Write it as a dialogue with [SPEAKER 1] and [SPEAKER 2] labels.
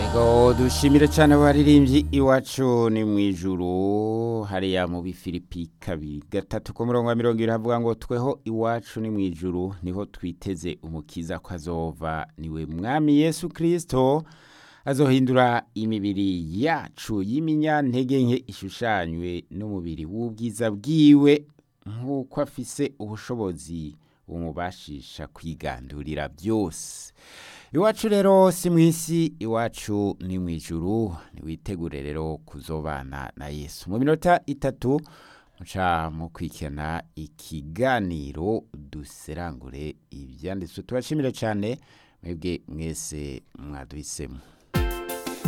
[SPEAKER 1] Ego dushimire cyane abaririmbyi iwacu ni mu ijuru hariya mu bifilipi kabiri gatatu ku murongo wa mirongo ibiri havuga ngo tweho iwacu ni mu ijuru niho twiteze umukiza ko azova niwe mwami yesu kirisito azohindura imibiri yacu y'iminyantege nke ishushanywe n'umubiri w'ubwiza bwiwe nk'uko afise ubushobozi bumubashisha kwigandurira byose iwacu rero si mu isi iwacu ni mu ijuru ntiwitegure rero kuzobana na yesu mu minota itatu muca mu kwikena ikiganiro duserangure ibyanditswe tubashimire cyane mwebwe mwese mwaduhisemo